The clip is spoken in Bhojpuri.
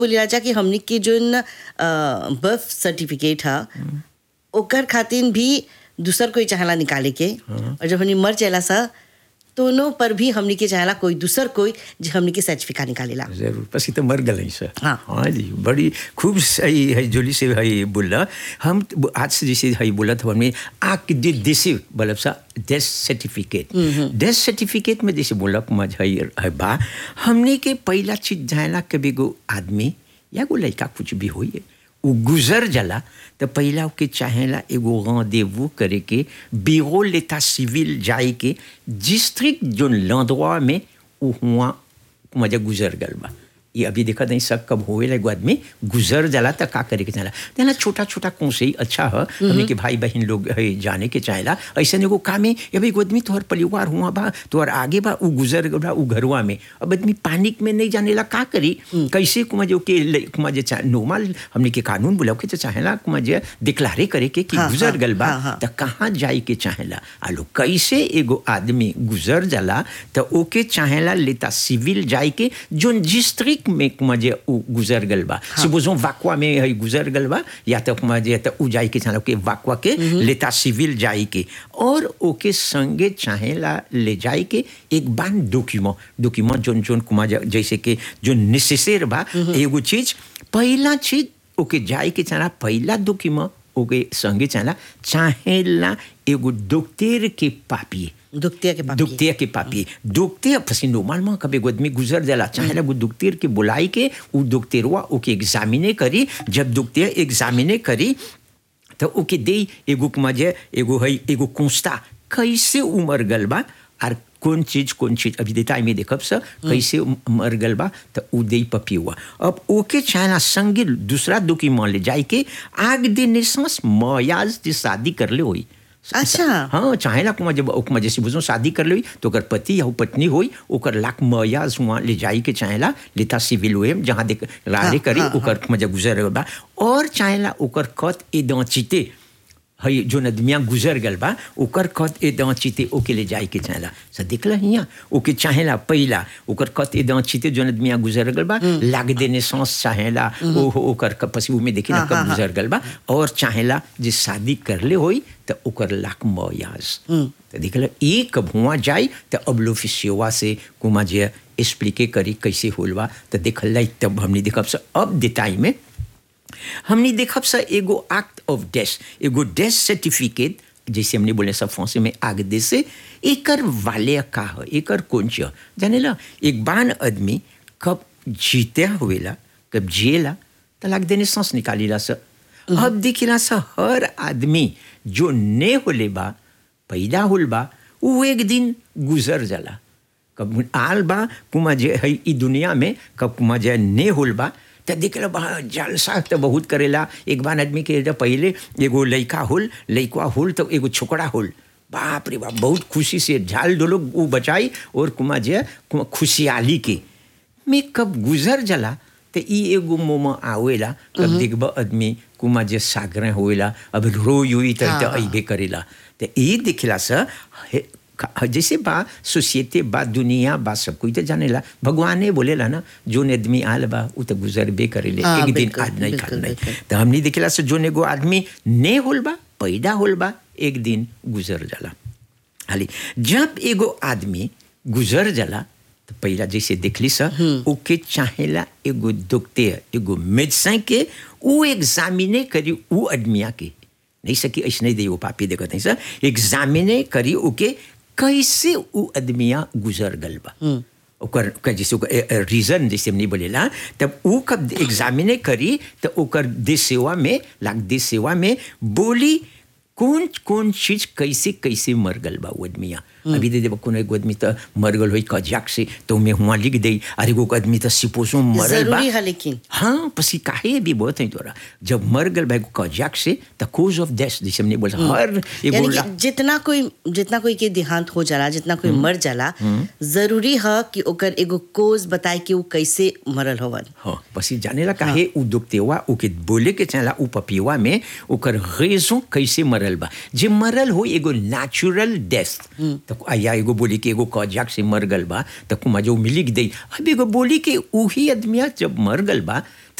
बोलेला जा कि हमनी के जोन बर्थ सर्टिफिकेट ह ओकर खातिर भी दूसर कोई चाहला निकाले के और जब हमनी मर जाएला सा दोनों पर भी हमनी के चाहला कोई दूसर कोई जो हमनी के सर्टिफिकेट निकालेला जरूर पसी तो मर गए सर हाँ। हाँ जी बड़ी खूब सही है जोली से है बोला हम तो आज से जैसे है बोला था हमने आक दे देसे मतलब सा डेथ सर्टिफिकेट डेथ सर्टिफिकेट में जैसे बोला मज है है बा हमने के पहला चीज जायला कभी गो आदमी या गो लड़का कुछ भी होई है उ गुजर जाला तो पहला के चाहेला एगो rendezvous करे के बिरो लेता सिविल जाए के डिस्ट्रिक्ट जोन लंदवा में उ हुआ मजा गुजर गल बा ये अभी देखा नहीं सब कब होएला एगो आदमी गुजर जाला त का करे के चाहेला तेना छोटा छोटा कौशे ही अच्छा है हमने के भाई बहन लोग है जाने के चाहेला ऐसा एगो काम है ये एगो आदमी तोहर परिवार हुआ बा तोहर आगे बा उ गुजर गल बा उ घरवा में अब आदमी पानिक में नहीं जानेला का करी कैसे कुमा जो के कुमा जे नॉर्मल हमने के कानून बुलाओ के तो चाहेला कुमा जे डिक्लारे करे के कि हाँ, गुजर हाँ, गल बा हाँ, हाँ। त कहाँ जाए के चाहेला आलो कैसे एगो आदमी गुजर जाला त ओके चाहेला लेता सिविल जाए के जोन डिस्ट्रिक्ट में मजे उ गुजर गल बा सुबोजो वाकवा में है गुजर गल बा या तो मजे त उ जाए के चाहेला के वाकवा के लेता सिविल जाए के और ओके संगे चाहेला ले जाए के एक बान डॉक्यूमेंट डॉक्यूमेंट जोन जोन कुमा जा- जैसे के जो नेसेसर बा एगो चीज पहला चीज ओके जाए के चाहेला पहला डॉक्यूमेंट ओके संगे चाहेला चाहेला एगो डॉक्टर के पापिए दुखतिया के पापी दुखतिया के पापी दुखते पसी नॉर्मल में कभी एगो आदमी गुजर जाला चाहेला वो दुखतेर के बुलाई के उ दुखतेरवा ओके एग्जामिने करी जब दुखतिया एग्जामिने करी तो ओके दे एगो मजे एगो है एगो कुंस्ता कैसे उमर गल बा और कौन चीज कौन चीज अभी देता में देखब सर कैसे मर गल बा तो उ दे पपी हुआ अब ओके चाहना संगे दूसरा दुखी मान ले जाए के आग दे निसास मयाज जे शादी कर ले होई अच्छा। हाँ चाहेला कुमा जब ओकमा जैसे बुझो शादी कर ली तो ओकर पति या पत्नी होई ओकर लाख मयाज हुआ ले जाई के चाहेला लेता सिविल हुए जहाँ देख रारे हाँ, करी हाँ, ओकर मजा गुजर बा और चाहेला ओकर खत ए चिते है जो नदमिया गुजर गल बा ओकर खत ए चिते ओके ले जाए के चाहेला स देखला हिया ओके चाहेला पहिला ओकर खत ए चिते जो नदमिया गुजर गल बा लाग देने सांस चाहेला ओ ओकर क- पसी में देखी ना हाँ, कब हाँ, हाँ। गुजर गल बा और चाहेला जे शादी करले होई त ओकर लाख मयाज तो देखल एक भुआ जाए तो अब लोफिसियोवा से कुमा जे एक्सप्लिके करी कैसे होल बा तो देखल लाई तब हमने देखब से अब देताई में हमने देखब से एगो एक्ट ऑफ डेथ एगो डेथ सर्टिफिकेट जैसे हमने बोले सब फौसे में आग दे से एकर वाले का है एकर कौन च जाने ला एक बान आदमी कब जीते हुएला कब जिएला तो लाग देने सांस निकालीला से अब देखिला से हर आदमी जो ने होले बा पैदा होल बा वो एक दिन गुजर जाला कब आल बा कुमा जे है ई दुनिया में कब कुमा जे ने होल बा त देखल बा जलसा तो बहुत करेला एक बार आदमी के जब पहले एगो लड़का होल लड़का होल तो एगो छोकरा होल बाप रे बाप बहुत खुशी से झाल डोलो वो बचाई और कुमा जे कुमा खुशहाली के में कब गुजर जाला तो ई एगो मोमा आवेला कब देखब आदमी कुमा जे सागरे होएला अब रोई हुई तो हाँ, हाँ। अइबे करेला तो ई दिखला से हे- का- जैसे बा सोसाइटी बा दुनिया बा सब कोई तो जानेला भगवाने बोलेला ना जो आदमी आल बा उ तो गुजरबे करेले हाँ, एक दिन बिल्कुल, आज नहीं बिल्कुल, खाल नहीं बिल्कुल। तो हमने दिखला से जो एगो आदमी ने होल बा पैदा होल बा एक दिन गुजर जाला हाली जब एगो आदमी गुजर जाला तो पहला जैसे देखली सा ओके चाहेला एगो दुखते एगो मेडिसिन के उ एग्जामिने करी उ आदमिया के नहीं सकी ऐसे नहीं दे वो पापी देखत नहीं सर एग्जामिने करी ओके कैसे उ आदमिया गुजर गल बा ओकर ओकर जैसे ओकर रीजन जैसे हमने बोलेला तब उ कब एग्जामिने करी तो ओकर देश सेवा में लाग देश सेवा में बोली कौन कौन चीज कैसे कैसे मर गल बा वो आदमिया अभी दे देबा कोनो एगो आदमी तो मर गल होई कजाक से तो मैं हुआ लिख दे अरे एगो आदमी तो सिपोसो मरल बा जरूरी है लेकिन हाँ पसी काहे भी बहुत है तोरा जब मर गल बा एगो कजाक से द कोज ऑफ डेथ जैसे हमने बोला हर एगो यानी ला- कि जितना कोई जितना कोई के देहांत हो जाला जितना कोई मर जाला जरूरी है कि ओकर एगो कोज बताए कि वो कैसे मरल होवन हाँ पसी जानेला काहे उ दुखतेवा ओके बोले के चाहेला उ पपिवा में ओकर रेजों कैसे मरल बा जे मरल हो एगो नेचुरल डेथ तो या एगो बोली कि एगो कजाक से मर गल बा तो कुमा जो मिली दे अब एगो बोली कि उही आदमिया जब मर गल बा